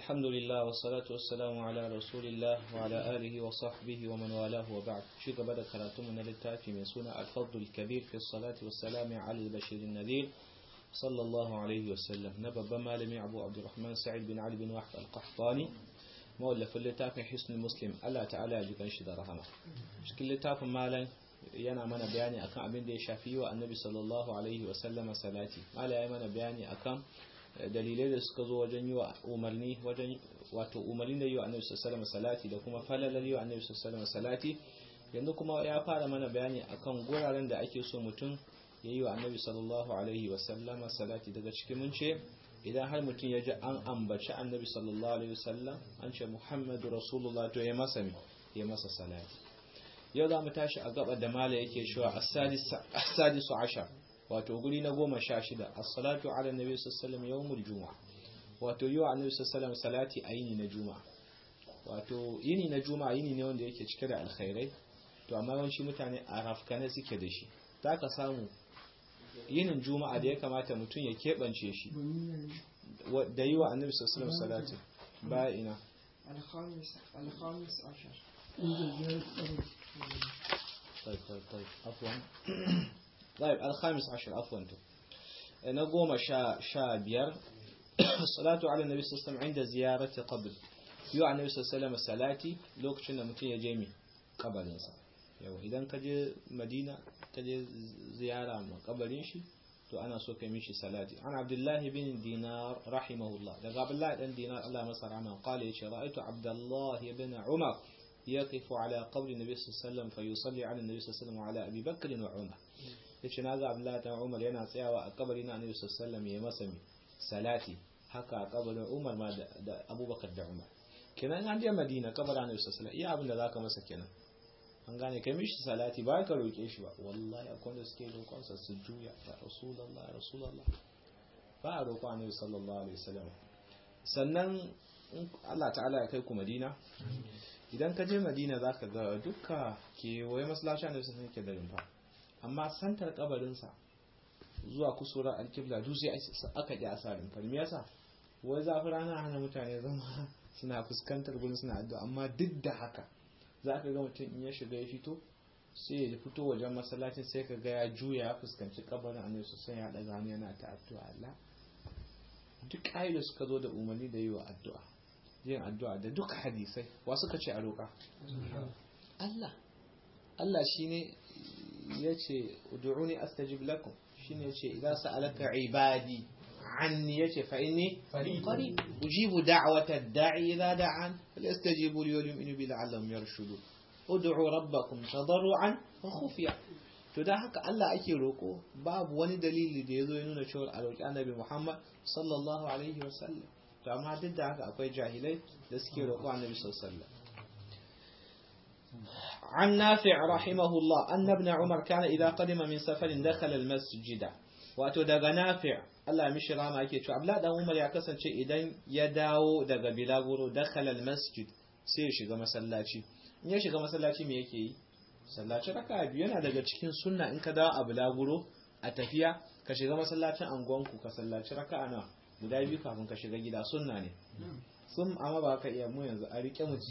الحمد لله والصلاة والسلام على رسول الله وعلى آله وصحبه ومن والاه وبعد شيء بدأ كراتم من التافي من سنة الفضل الكبير في الصلاة والسلام على البشير النذير صلى الله عليه وسلم نبب مالمي أبو عبد الرحمن سعيد بن علي بن وحد القحطاني مؤلف التافي حسن المسلم الله تعالى يجب شد رحمه شكل التافي مالا yana mana bayani akan abin da ya shafi wa annabi sallallahu alaihi wasallama salati mala ya mana bayani akan dalilai da suka zo wajen yi wa umarni wajen wato umarni da yi wa annabi sallallahu salati da kuma falalar yi wa annabi sallallahu salati yanzu kuma ya fara mana bayani akan guraren da ake so mutum ya yi wa annabi sallallahu alaihi wasallama salati daga cikin mun ce idan har mutum ya ji an ambaci annabi sallallahu alaihi wasallam an ce muhammadu rasulullah to ya masa ya masa salati yau za mu tashi a gaba da mala yake cewa as-sadisu ashar wato guri na goma sha shida as-salatu ala nabi sallallahu yawmul juma'a wato yi wa annabi sallallahu salati a yini na juma'a wato yini na juma'a yini ne wanda yake cike da alkhairai to amma yawanci mutane a rafkane suke da shi ta ka samu yinin juma'a da ya kamata mutum ya keɓance shi da yi wa annabi sallallahu salati ba ina الخامس عشر طيب طيب طيب عفوا طيب الخامس عشر عفوا نقوم شا شا بير الصلاة على النبي صلى الله عليه وسلم عند زيارة قبر يو النبي صلى الله عليه وسلم صلاتي لوك شنا متي يجيمي قبر إنسان yau idan ka je madina ka je ziyara ma kabarin shi to ana so ka mishi salati an abdullahi bin dinar rahimahullah daga abdullahi dan dinar Allah masa rahama qala yace ra'aytu abdullahi bin umar يقف على قبر النبي صلى الله عليه وسلم فيصلي على النبي صلى الله عليه وسلم وعلى أبي بكر وعمر yace na ga Abdullahi ta Umar yana tsayawa a kabarin Annabi sallallahu alaihi wasallam ya masa salati haka a kabarin Umar ma da Abubakar da Umar kenan an je Madina kabarin Annabi sallallahu alaihi wasallam iya abin da zaka masa kenan an gane kai mishi salati ba ka roke shi ba wallahi akwai wanda suke roƙon sa su juya ya Rasulullah Rasulullah ba a roƙo Annabi sallallahu alaihi wasallam sannan Allah ta'ala ya kai ku Madina idan ka je madina za ka ga dukka kewaye masallaci da sun ke da rumfa amma santar kabarinsa zuwa kusura alkibla duk sai aka ji asa rumfa me yasa wai zafi rana hana mutane zama suna fuskantar gurin suna addu'a amma duk da haka za ka ga mutum in ya shiga ya fito sai ya fito wajen masallacin sai ka ga ya juya ya fuskanci kabarin annabi sosai ya daga hannu yana ta addu'a Allah duk ayyuka suka zo da umarni da yi wa addu'a yin addu'a da duka hadisai wa suka ce a roƙa Allah Allah shine yace ud'uni astajib lakum shine yace idza sa'alaka ibadi anni yace fa inni qarib ujibu da'wata ad-da'i idza da'an falyastajibu li wa yu'minu bi la'allahum yarshudun ud'u rabbakum tadarruan wa khufiya to da haka Allah ake roko babu wani dalili da yazo ya nuna cewa a roƙi annabi Muhammad sallallahu alaihi wasallam to amma duk da haka akwai jahilai da suke roƙo annabi sallallahu عن نافع رحمه الله أن ابن عمر كان إذا قدم من سفر دخل المسجد wato daga nafi' Allah mishi rama yake cewa Abdullah dan Umar ya kasance idan ya dawo daga Bilaguro dakhala al-masjid sai ya shiga masallaci in ya shiga masallaci me yake yi sallaci raka'a biyu yana daga cikin sunna in ka dawo a Bilaguro a tafiya ka shiga masallacin angonku ka sallaci raka'a nawa guda biyu kafin ka shiga gida sunna ne sun amma ba ka iya mu yanzu a rike mu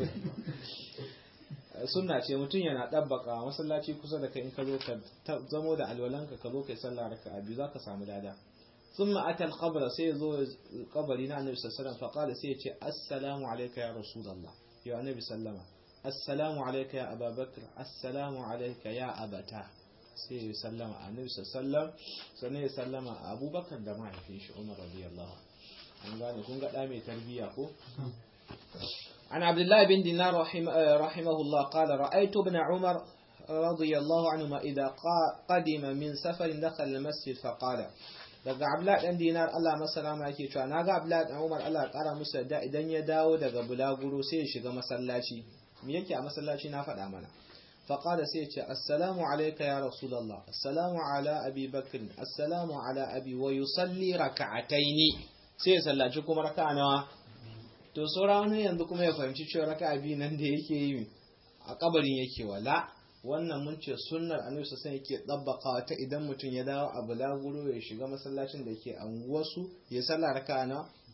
sunna ce mutum yana ɗabbaka masallaci kusa da kai in ka zo ka zamo da alwalanka ka zo kai sallah raka a biyu za ka samu dada sun ma'ata alƙabra sai ya zo kabari na annabi sassaran faƙala sai ya ce assalamu alaika ya rasulallah ya annabi sallama assalamu alaika ya ababakar assalamu alaika ya abata sai ya sallama annabi sallam sannan ya sallama abubakar da mahaifin shi umar radiyallahu an gane kun ga mai tarbiyya ko عن عبد الله بن دينار رحمه, رحمه الله قال رأيت ابن عمر رضي الله عنهما إذا قدم من سفر دخل المسجد فقال daga Abdullahi dan Dinar Allah masalama yake cewa naga Abdullahi dan Umar Allah ya kara musu da idan ya dawo daga bulaguro sai ya shiga masallaci me yake a masallaci na faɗa mana فقال سيتي السلام عليك يا رسول الله السلام على أبي بكر السلام على أبي ويصلي ركعتين sai sallaci kuma raka'a nawa to saura wani yanzu kuma ya fahimci cewa raka'a biyu nan da yake yi a kabarin yake wala wannan mun ce sunnar annabi sallallahu yake dabbakawa ta idan mutum ya dawo a bulaguro ya shiga masallacin da ke anguwarsu ya sallah raka'a na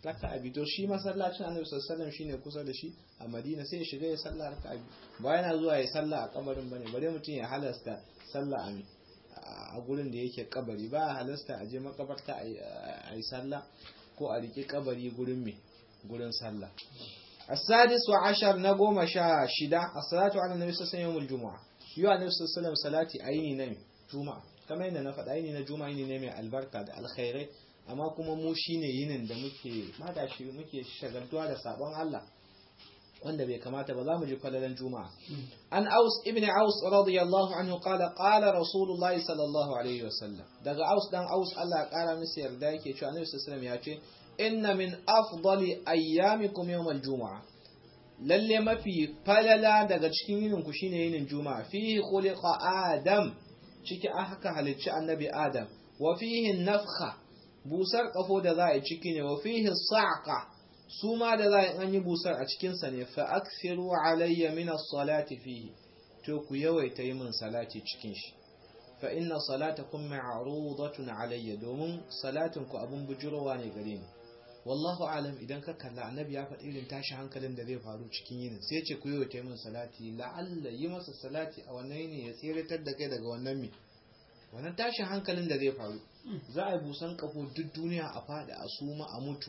raka'a biyu to shi masallacin annabi sallallahu alaihi wasallam shine kusa da shi a madina sai ya shiga ya sallah raka'a biyu ba yana zuwa ya sallah a kabarin bane bare mutum ya halasta sallah a a gurin da yake kabari ba halasta a je makabarta a yi sallah ko a riƙe kabari gurin me gurin sallah السادس عشر نقوم شا شدا الصلاة على النبي صلى الله عليه وسلم يوم الجمعة يو النبي صلى الله عليه وسلم صلاة أيني نمي جمعة كما إن نفد أيني نجمعة أيني نمي البركة الخير amma kuma mu shine yinin da muke mada shi muke shagaltuwa da sabon Allah wanda bai kamata ba za mu ji falalan juma'a an aus ibn aus radiyallahu anhu qala qala rasulullahi sallallahu alaihi wasallam daga aus dan aus Allah ya kara masa yarda yake cewa annabi sallallahu alaihi wasallam ya ce inna min afdali ayyamikum yawm al-jumu'a lalle mafi falala daga cikin yinin ku shine yinin juma'a fihi khuliqa adam ciki aka halicci annabi adam wa fihi nafkha busar kafo da za a yi ciki ne wa fihi sa'qa su ma da za a yi busar a cikin sa ne fa akthiru alayya min as-salati fihi to ku yawaita yi min salati cikin shi fa inna salatakum ma'rudatun alayya domin salatin ku abun bujurowa ne gare ni wallahu alam idan ka kalla annabi ya faɗi irin tashi hankalin da zai faru cikin yinin sai ce ku yi wa min salati la'alla yi masa salati a wannan yini ya tseratar da kai daga wannan mi wannan tashin hankalin da zai faru za a yi busan kafo duk duniya a faɗi a suma a mutu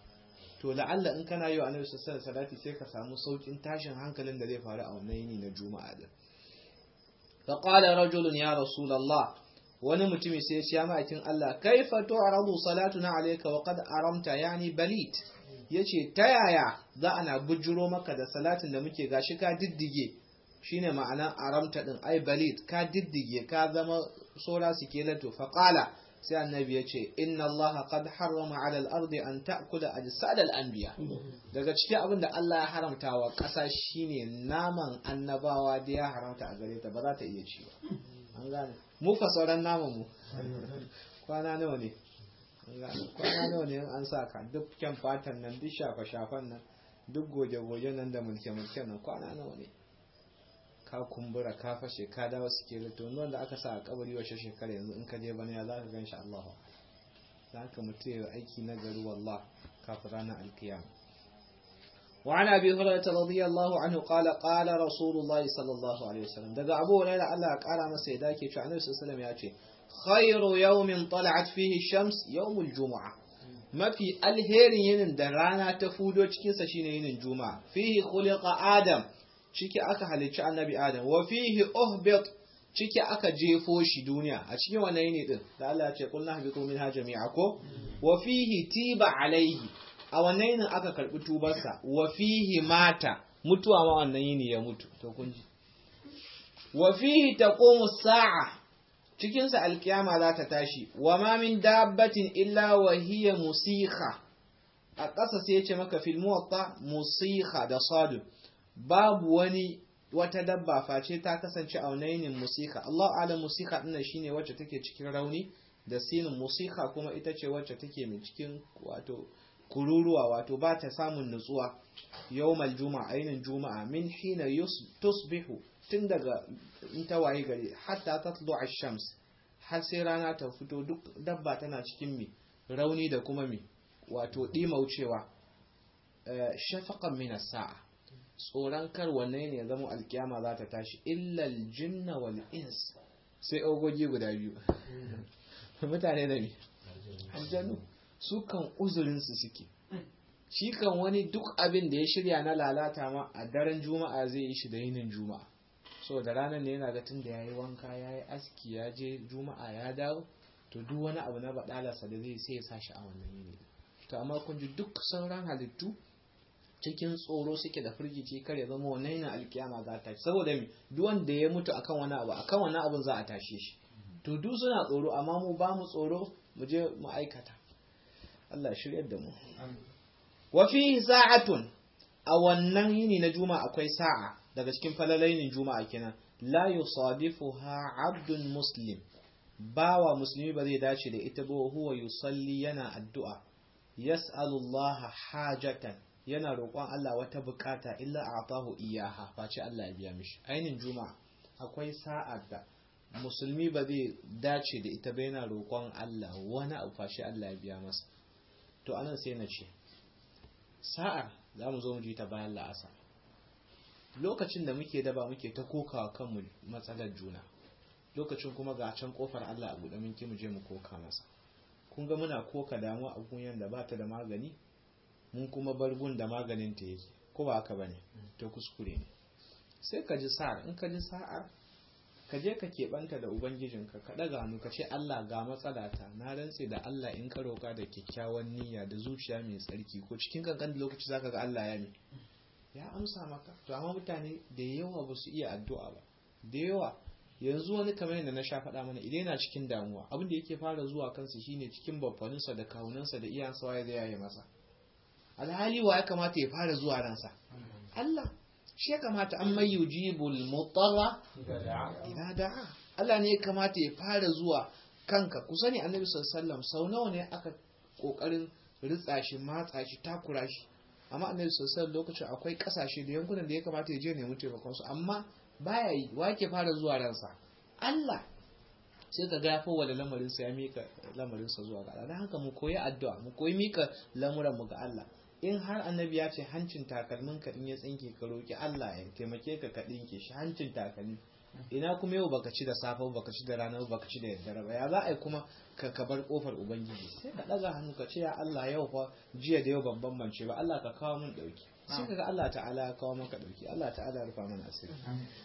to la'alla in kana yi wa annabi sallallahu salati sai ka samu saukin tashin hankalin da zai faru a wannan yini na juma'a din fa qala rajulun ya rasulullah wani mutumi sai ya ce ya ma'aikin Allah kaifa tu'radu salatuna alayka wa qad aramta yani balit yace ta yaya za ana bujuro maka da salatin da muke gashi ka diddige shine ma'anan aramta din ai balit ka diddige ka zama sora sikelato fa qala sai annabi yace inna allaha qad harrama 'ala al-ardi an ta'kula ajsad al-anbiya daga cikin abin da Allah ya haramta wa ƙasa shine naman annabawa da ya haramta a gare ta ba za ta iya ci ba an gane mu fa sauran naman mu kwana nawa ne kwana nawa ne an sa ka duk kyan fatan nan duk shafa shafan nan duk goge goge nan da mulke mulke nan kwana nawa ne ka kumbura ka fashe ka dawo suke rito wanda aka sa a kabari washe shekara yanzu in ka je bana ya za ka gan shi Allah za ka mutu ya aiki na gari wallah kafin ranar alkiyama وعن أبي هريرة رضي الله عنه قال قال رسول الله صلى الله عليه وسلم دقى أبو هريرة الله قال ما سيداك شو عنه صلى الله عليه وسلم يأتي خير يوم طلعت فيه الشمس يوم الجمعة ما في الهير ين درانا تفودو cikin sa shine yin juma'a fihi khuliqa adam ciki aka halicci annabi adam wa fihi uhbit ciki aka jefo shi duniya a cikin wannan yini din da Allah ya ce qulna habitu minha jami'a ko wa fihi tiba alaihi a wannan yinin aka karbi tubarsa wa fihi mata mutuwa ma wannan yini ya mutu to kun ji wa fihi taqumu sa'a cikin sa alkiyama za ta tashi wa ma min dabbatin illa wa hiya musikha a ƙasa sai ya ce maka fil muwatta musikha da sadu babu wani wata dabba face ta kasance a wannan yinin musikha Allah alam musikha din shine wacce take cikin rauni da sinin musikha kuma ita ce wacce take mai cikin wato kururuwa wato ba ta samun nutsuwa yawmal juma'a ainin juma'a min hina tusbihu tun daga in ta waye gari hatta tatlu ash-shams har sai rana ta fito duk dabba tana cikin mi rauni da kuma mi wato dimaucewa shafaqan min as-sa'a tsoron kar wanne ne ya zama alkiyama za ta tashi illa al-jinna wal ins sai ogogi guda biyu mutane da mi aljanu su kan uzurinsu suke shi kan wani duk abin da ya shirya na lalata ma a daren juma'a zai yi shi da yinin juma'a so da ranar ne yana ga tun da ya yi wanka ya yi aski ya je juma'a ya dawo to duk wani abu na baɗalarsa da zai sai ya sa shi a wannan yini to amma kun ji duk sauran halittu cikin tsoro suke da firgici kar ya zama wannan yana alkiyama za ta saboda me duk wanda ya mutu akan wani abu akan wani abun za a tashe shi to duk suna tsoro amma mu ba mu tsoro mu je mu aikata Allah shiryar da mu. Wa fi sa'atun a wannan yini na juma'a akwai sa'a daga cikin falalainin juma'a kenan la yusadifuha abdun muslim bawa musulmi ba zai dace da ita ba huwa yusalli yana addu'a yas'alu Allah hajatan yana roƙon Allah wata bukata illa a'tahu iyaha face Allah ya biya mishi ainin juma'a akwai sa'ar da musulmi ba zai dace da ita ba yana roƙon Allah wani abu face Allah ya biya masa to anan sai na ce sa'ar za mu zo mu ji ta bayan la'asar lokacin da muke daba muke ta kokawa kanmu matsalar juna lokacin kuma ga can kofar Allah a buɗe mun ki mu je mu koka masa kun ga muna koka damuwa a gunyan da bata da magani mun kuma bar gun da maganin ta yake ko ba haka bane to kuskure ne sai ka ji sa'ar in ka ji sa'ar ka je ka keɓanta da ubangijinka ka ɗaga hannu ka ce Allah ga matsalata na rantse da Allah in ka roƙa da kyakkyawan niyya da zuciya mai tsarki ko cikin kankan lokaci zaka ga Allah ya mi ya amsa maka to amma mutane da yawa ba su iya addu'a ba da yawa yanzu wani kamar yadda na sha faɗa mana idan yana cikin damuwa abin da yake fara zuwa kansa shine cikin babbaninsa da kawunansa da iyansa waye zai yaye masa alhali wa ya kamata ya fara zuwa ransa Allah shi ya kamata an mai yujibul mutarra idan da'a Allah ne ya kamata ya fara zuwa kanka ku sani annabi sallallahu alaihi sau nawa ne aka kokarin ritsa shi matsa shi takura shi amma annabi sallallahu lokacin akwai kasashe da yankunan da ya kamata ya je nemi taimakon su amma baya yi wake fara zuwa ransa Allah sai ka ga ya fawwala lamarin sa ya mika lamarin sa zuwa ga Allah dan haka mu koyi addu'a mu koyi mika lamuran mu ga Allah in har annabi ya ce hancin takalmin ka in ya tsinke ka roki Allah ya taimake ka ka dinke shi hancin takalmi ina kuma yau baka ci da safe baka ci da rana baka ci da daddare ba ya za a yi kuma ka ka bar kofar ubangiji sai ka daga hannu ka ce ya Allah yau fa jiya da yau ban bambance ba Allah ka kawo mun dauki sai kaga Allah ta'ala ya kawo maka dauki Allah ta'ala ya rufa mana asiri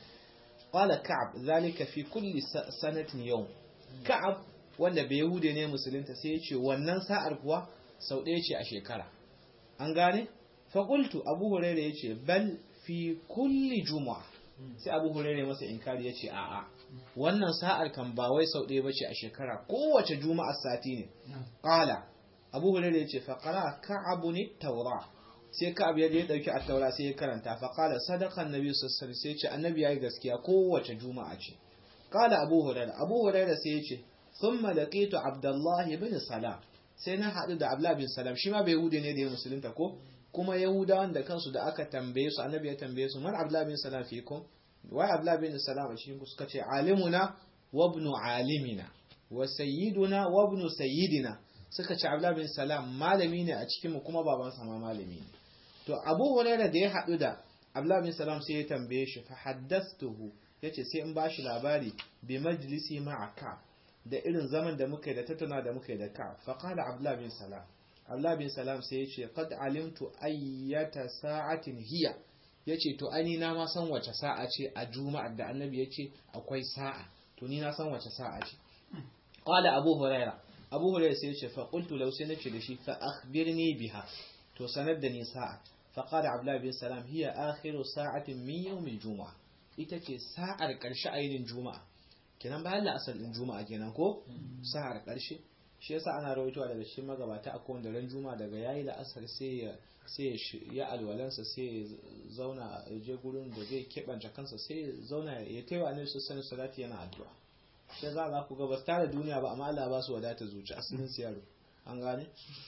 qala ka'ab zalika fi kulli sanatin yawm ka'ab wanda bai yahude ne musulunta sai ya ce wannan sa'ar kuwa sau ɗaya ce a shekara an gane faƙultu abu hurairu ya ce bal fi kulli juma'a sai abu hurairu masa inkari ya ce a'a wannan sa'ar kan ba wai sau ɗaya bace a shekara kowace juma'a sati ne ƙala abu hurairu ya ce faƙara ka'abu ne taura sai ka'ab ya ya ɗauki a taura sai ya karanta faƙala sadakan nabi sassan sai ce annabi ya yi gaskiya kowace juma'a ce ƙala abu hurairu abu hurairu sai ya ce ثم لقيت عبد الله بن سلام sai na haɗu da Abdullah bin Salam shi ma bai Yahudi ne da ya musulunta ko kuma Yahudawan da kansu da aka tambaye su annabi ya tambaye su man Abdullah bin Salam fikum wai Abdullah bin Salam shi suka ce alimuna wa ibn alimina wa sayyiduna wa ibn sayyidina suka ce Abdullah bin Salam malami ne a cikin mu kuma baban sa ma malami ne to Abu Hurairah da ya haɗu da Abdullah bin Salam sai ya tambaye shi fa haddathtuhu yace sai in bashi labari bi majlisi ma'aka da irin zaman da muka yi da tattauna da muka yi da ka faƙala abdullah bin salam abdullah bin salam sai ya ce qad alimtu ayyata sa'atin hiya yace to ani na ma san wace sa'a ce a juma'ar da annabi yace akwai sa'a to ni na san wace sa'a ce qala abu huraira abu huraira sai ya ce fa qultu law sai nace da shi fa akhbirni biha to sanar da ni sa'a fa qala abdullah bin salam hiya akhiru sa'atin min yawm al-jumu'ah ita ce sa'ar karshe ainin juma'a kenan bayan la'asar din juma'a kenan ko sahar karshe shi yasa ana rawaitowa daga cikin magabata a kowanne ran juma'a daga yayi la'asar sai ya sai ya alwalansa sai ya zauna ya je gurin da zai keɓance kansa sai ya zauna ya taiwa ne su sani salati yana addu'a shi za za ku ga ba tare duniya ba amma Allah ba su wadata zuci asalin su yaro an gane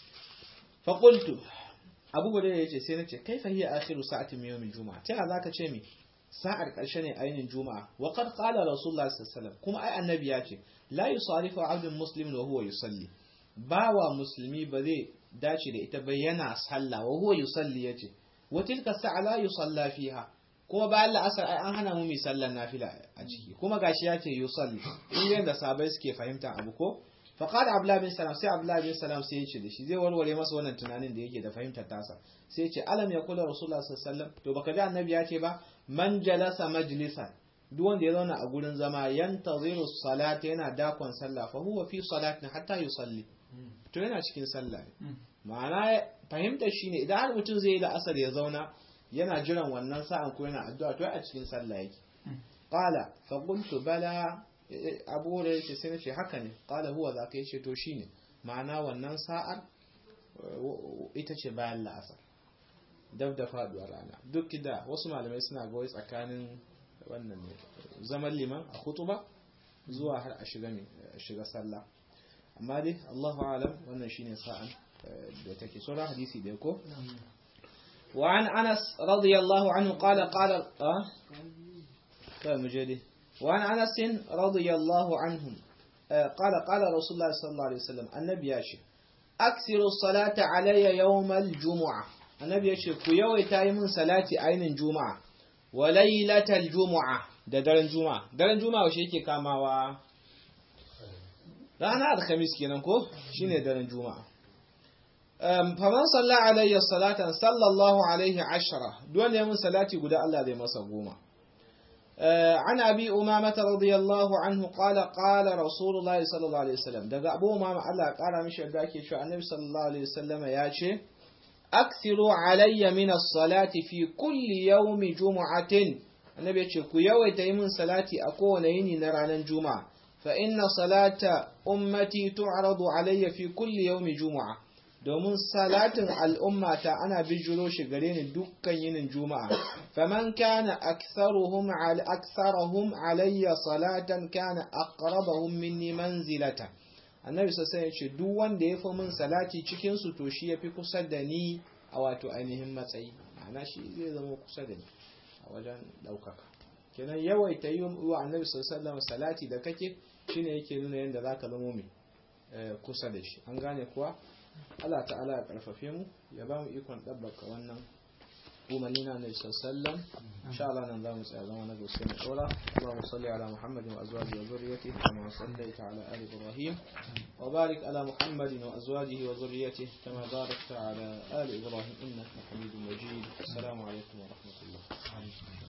fa qultu abu gudu ya ce sai na ce kaifa hiya akhiru sa'atin min yawmin juma'a ta zaka ce mi sa'ar ƙarshe ne ainihin juma'a wa qad qala rasulullah sallallahu alaihi kuma ai annabi ya ce la yusarifu abdun muslimin wa huwa yusalli bawa musulmi ba zai dace da ita ba yana sallah wa huwa yusalli yace wa tilka sa'a la yusalla fiha kuma bayan la'asar ai an hana mu mi sallar nafila a ciki kuma gashi ya ce yusalli in yanda sabai suke fahimta abu ko fa qala abdullah bin salam sai abdullah bin salam sai ya ce da shi zai warware masa wannan tunanin da yake da fahimtar tasa sai ya ce alam ya kula rasulullah sallallahu alaihi wasallam to baka ji annabi ya ce ba man jalasa majlisan duk wanda ya zauna a gurin zama yantaziru salata yana dakon sallah fa huwa fi salatin hatta yusalli to yana cikin sallah ne ma'ana fahimtar shine idan har mutum zai yi da asar ya zauna yana jiran wannan sa'an ko yana addu'a to a cikin sallah yake qala fa qultu bala abu hurairah yace sai nace haka ne qala huwa zaka yace to shine ma'ana wannan sa'ar ita ce bayan la'asar dab da faduwar rana duk da wasu malamai suna ga tsakanin wannan ne zaman liman a hutuba zuwa har a shiga ne shiga sallah amma dai Allahu alam wannan shine sa'an da take sura hadisi da ko وعن أنس رضي الله عنه قال قال آه طيب مجدي وعن أنس رضي الله عنهم آه قال قال رسول الله صلى الله عليه وسلم النبي ياشي أكثر الصلاة علي يوم الجمعة annabi ya ce ku yawaita yi min salati ainin juma'a wa lailatal juma'a da daren juma'a daren juma'a washe yake kamawa rana alhamis kenan ko shine daren juma'a faman salla alayya salatan sallallahu alaihi ashara duk ya mun salati guda Allah zai masa goma عن أبي أمامة رضي الله عنه قال قال رسول الله صلى الله عليه وسلم دقى أبو أمامة الله قال مش أداكي شو النبي صلى الله عليه وسلم ياتي أكثروا علي من الصلاة في كل يوم جمعة النبي يقول كو يوي تيمن صلاتي أكون يني نرانا جمعة فإن صلاة أمتي تعرض علي في كل يوم جمعة domin salatin al'ummata ana bijiro shi gare ni dukkan yinin juma'a faman kana aktharuhum ala aktharuhum alayya salatan kana aqrabahum minni manzilata annabi sai ya ce duk wanda ya fi min salati cikin su to shi yafi kusa da ni a wato ainihin matsayi ma'ana shi zai zama kusa da ni a wajen daukaka kenan yawaita yi wa annabi sallallahu alaihi salati da kake shine yake nuna yadda zaka zama mai kusa da shi an gane kuwa Allah ta'ala ya karfafe mu ya ba mu ikon ɗabbaka wannan umarni na Nabi sallallahu insha Allah nan za mu tsaya zama na gaske mu dora Allahumma salli ala Muhammadin wa azwajihi wa dhurriyyatihi kama sallaita ala ali Ibrahim wa barik ala Muhammadin wa azwajihi wa dhurriyyatihi kama barakta ala ali Ibrahim innaka Hamidum Majid assalamu alaikum wa rahmatullah